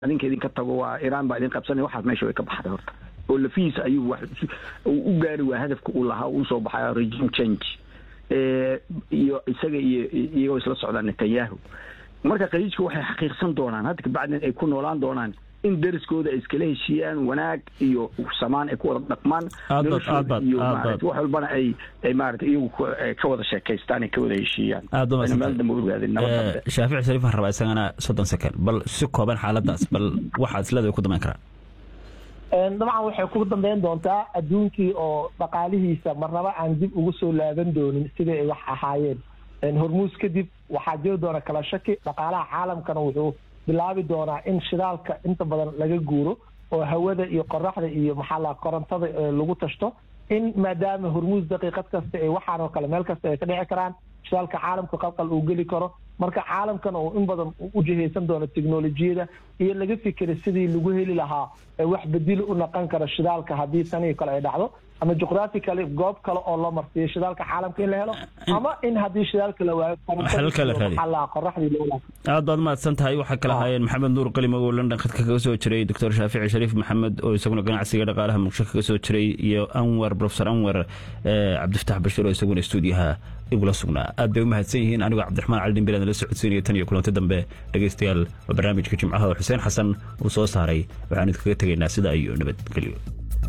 adinka idinka tago waa iiraan baa idin qabsanaya waxaas meesha way ka baxday horta oo lafihiisa ayuu wax u gaari waa hadafka uu lahaa uu soo baxaya regime change iyo isaga iyo iyagoo isla socdaan netanyahu marka khaliijka waxay xaqiiqsan doonaan hadda kabacdin ay ku noolaan doonaan in dariskooda ay iskala heshiiyaan wanaag iyo samaan ay ku wada dhaqmaan noloshooda iyo maarata wax walbana ay ay maarata iyagu ka wada sheekaystaan ay ka wada heshiiyaan meel dambe ogaadin nabad shaafici shariif waxaan rabaa isagana soddon second bal si kooban xaaladaas bal waxaad isleedahay ku damayn karaa dabcan waxay ku dambeyn doontaa adduunkii oo dhaqaalihiisa marnaba aan dib ugu soo laaban doonin sidai ay wax ahaayeen hormuus kadib waxaa jiri doona kala shaki dhaqaalaha caalamkana wuxuu bilaabi doonaa in shidaalka inta badan laga guuro oo hawada iyo qoraxda iyo maxaa la korontada lagu tashto in maadaama hormuus daqiiqad kasta ee waxaan oo kale meel kasta ay ka dhici karaan shidaalka caalamka qalqal uu geli karo marka caalamkana uu in badan u jihaysan doono teknolojiyada iyo laga fikira sidii lagu heli lahaa wax bedil u naqon kara shidaalka haddii tanii kale ay dhacdo ama juqraafi kale goob kale oo loo marsiiyo shidaalka caalamka in la helo ama in haddii shidaalka la waayo qoraxdii loo aad baad mahadsan tahay waxaa kala haayeen maxamed nuur qalimow oo london khadka kaga soo jiray doctor shaafici shariif maxamed oo isaguna ganacsiga dhaqaalaha muqdisho kaga soo jiray iyo anwar profesor anwar cabdifatax bashiir oo isaguna stuudiyaha igula sugnaa aad bay u mahadsan yihiin anigoo cabdiraxmaan cali dhimbilaad la socodsiinaya tan iyo kulanti dambe dhegaystayaal waa barnaamijka jimcaha oo xuseen xasan uu soo saaray waxaan idinkaga tegaynaa sidaa iyo nabadgelyo